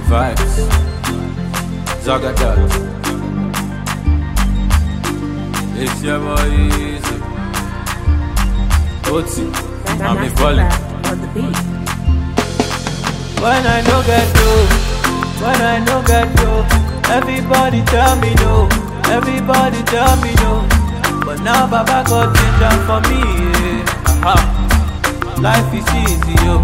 Vibes. Zagadat. It's your boy Easy. Oti. I'm a volley. on the beat. When I no get dough, when I no get dough, everybody tell me no, everybody tell me no. But now Baba got ginger for me, yeah. Aha. Life is easy, yo.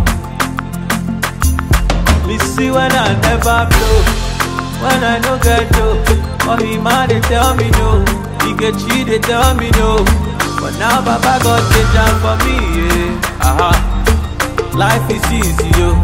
Me see when I never blow, when I no get dough. Oh, he man they tell me no, he get cheat they tell me no. But now Baba got ginger for me, yeah. Aha. Life is easy, yo.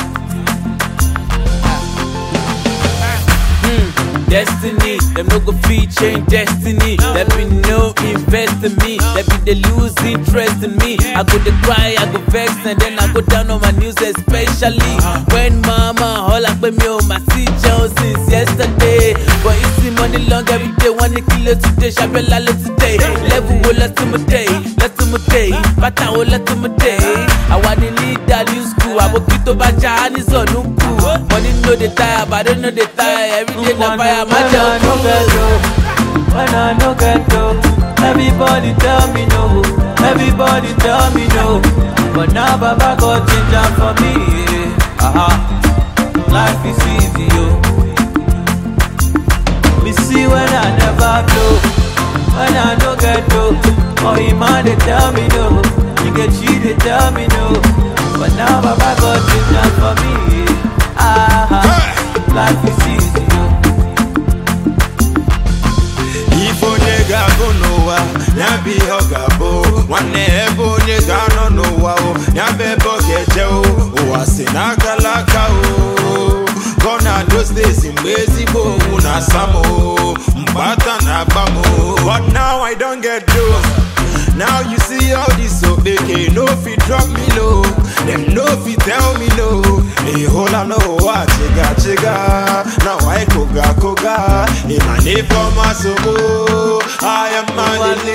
Destiny, them no go feed change destiny. There be no invest in me. There be they lose interest in me. I go to cry, I go vex, and then I go down on my news, especially when mama all up with me on my see Jones since yesterday. But you see money long every day, one kilo today, shabella today. Level will let to my day, let to my day, bata will let to my day. I want to lead that new school, I will keep to baja and it's on Money no they tire, but I don't know they tire. Every day na fire, my job. When I no get dough, everybody tell me no, everybody tell me no. But now Baba got ginger for me, yeah. Aha, life is easy, yo. Me see when I never blow, when I no get dough. Oh, he man they tell me no, he get cheat they tell me no. But now Baba got ginger for me, yeah. Aha, life is easy, yo. ife onye ga-agụ n'ụwa ya bụ ihe ọ ga-abụ nwanne ebe onye ga-anọ n'ụwa o ya bụ ebe ọ ga-eje o ụwa si n'akala aka o gọna those days mgbe ezigbo owu na asam o mgbata na agba m o but now i don get those now you see all this okpeke no fit drop me low dem no fit tell me no ịhụla n'ụwa chiga chiga na wai koga koga ịma na ife ọma sogbo aya mmadụ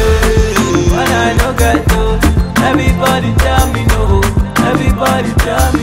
When I no get dough, everybody tell me no, everybody tell me